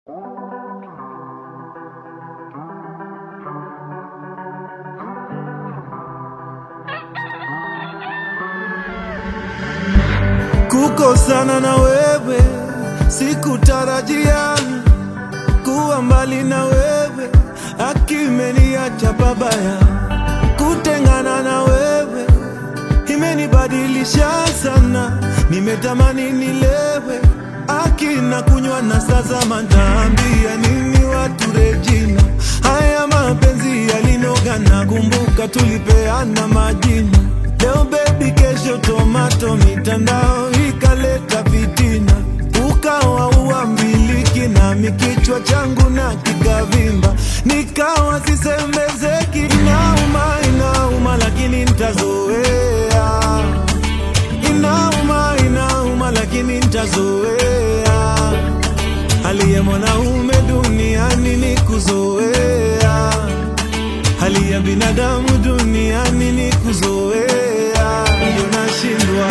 kukosana na wewe, sikutarajia kuwa mbali na wewe, akimeniacha babaya. Kutengana na wewe imenibadilisha sana, nimetamani nilewe akina kunywa na sasa mataambia nini watu Regina, haya mapenzi yalinoga, na kumbuka tulipeana majina Leo baby, kesho tomato, mitandao ikaleta fitina, ukawa uambiliki nami kichwa changu na kikavimba, nikawa sisembezeki. Inauma, inauma, lakini ntazoea. Inauma, inauma, lakini ntazoea. Hali ya mwanaume duniani ni kuzoea hali ya binadamu duniani ni kuzoea, ndio nashindwa.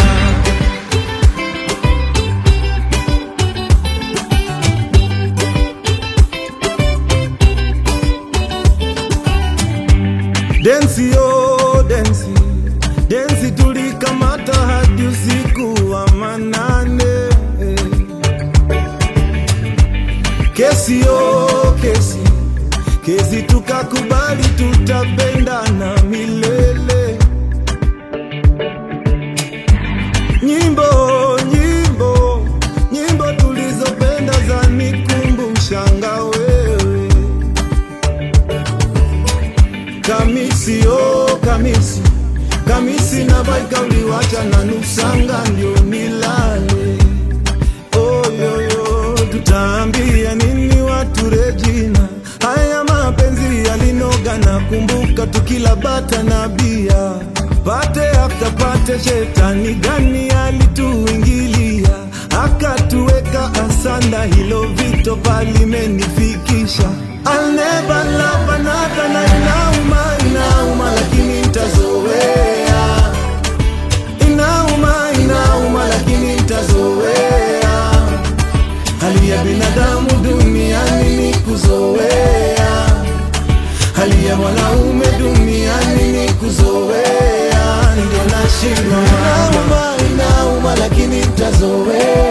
Densi yo densi densi, tulikamata hadi usiku wa manane. Kesi yo kesi kesi tukakubali tutapendana milele. Nyimbo nyimbo nyimbo tulizopenda za nikumbushanga wewe. Kamisi oh kamisi kamisi na baika uliwacha na nusanga ndio nilale. Oh, yo, yo, tutaambia nini watu Regina? Haya mapenzi yalinoga, na kumbuka tukila bata na bia, pate after pate, shetani gani alituingilia akatuweka asanda, hilo vito palimenifikisha. I'll never love another, na inauma, inauma, lakini ntazoea. Inauma, inauma, lakini ntazoea. Hali ya binadamu duniani ni kuzoea, hali ya mwanaume duniani ni kuzoea, ndio nashindwa. Inauma, inauma, lakini ntazoea.